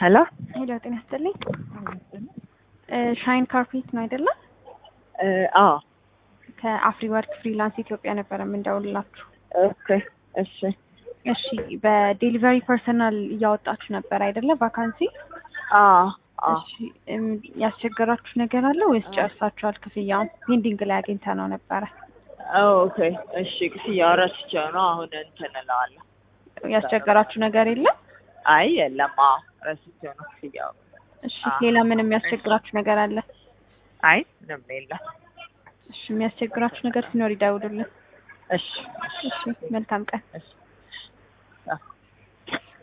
ሄሎ ሄሎ ጤና ይስጥልኝ። ሻይን ካርፔት ነው አይደለም? አዎ ከአፍሪ ወርክ ፍሪላንስ ኢትዮጵያ ነበረ የምንደውልላችሁ። ኦኬ እሺ እሺ በዴሊቨሪ ፐርሰናል እያወጣችሁ ነበር አይደለ? ቫካንሲ። አዎ አዎ እሺ እም፣ ያስቸገራችሁ ነገር አለ ወይስ ጨርሳችኋል? ክፍያውን ፔንዲንግ ላይ አግኝተ ነው ነበረ። ኦኬ እሺ ክፍያው ረስቼው ነው አሁን እንትን እለዋለሁ ያስቸገራችሁ ነገር የለም? አይ የለም አዎ ረስቼው ነው ክፍያው እሺ አዎ። ሌላ ምንም ያስቸግራችሁ ነገር አለ? አይ ምንም የለም እሺ የሚያስቸግራችሁ ነገር ሲኖር ይደውሉልን። እሺ እሺ መልካም ቀን። እሺ